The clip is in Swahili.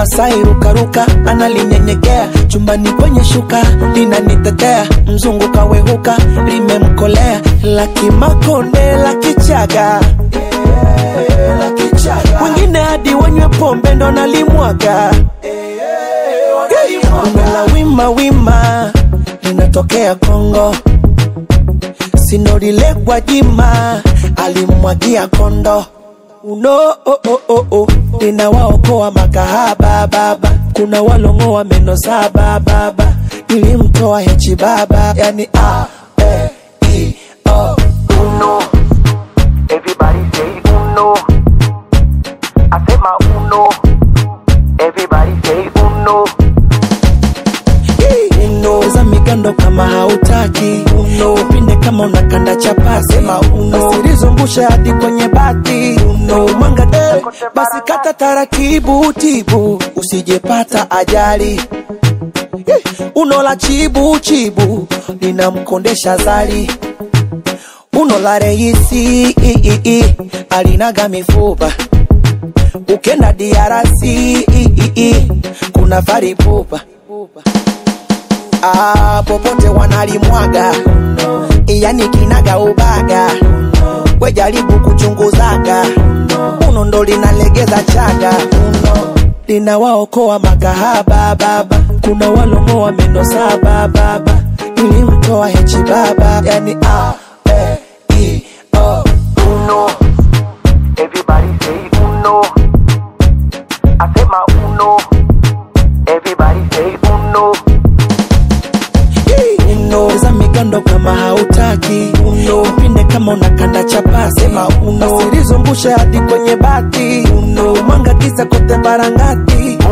Masai rukaruka analinyenyekea chumbani kwenye shuka linanitetea mzungu kawehuka limemkolea laki makonde laki chaga wengine hadi wanywe pombe ndo nalimwaga la wima wima linatokea Kongo sinorile Gwajima alimwagia kondo uno oh, oh, oh, oh. ninawaokoa makahaba baba kuna walongoa meno saba baba nilimtoa hechi baba yani a e i o uno. Everybody say uno. Asema uno. Everybody say uno. uno za migando kama hautaki uno pinde kama unakanda chapati sema uno usilizungushe hadi kwenye bati uno mwanga de basi kata taratibu tibu usijepata ajali Eh, uno la chibu chibu linamkondesha zali uno la reisi i, i, i, alinaga mifupa ukenda diarasi i, i, i, kuna faripupa ah, popote wanalimwaga yani kinaga ubaga we jaribu kuchunguzaga uno ndo linalegeza chaga uno linawaokoa makahaba baba kuna walomoa meno saba baba ilimtoa hechi baba yani a e i o Uno. Everybody say uno. Asema uno. Everybody say uno. uno za migando kama hautaki uno pinde kama unakanda chapasi sema uno usilizungushe hadi kwenye bati uno mwanga kisa kote barangati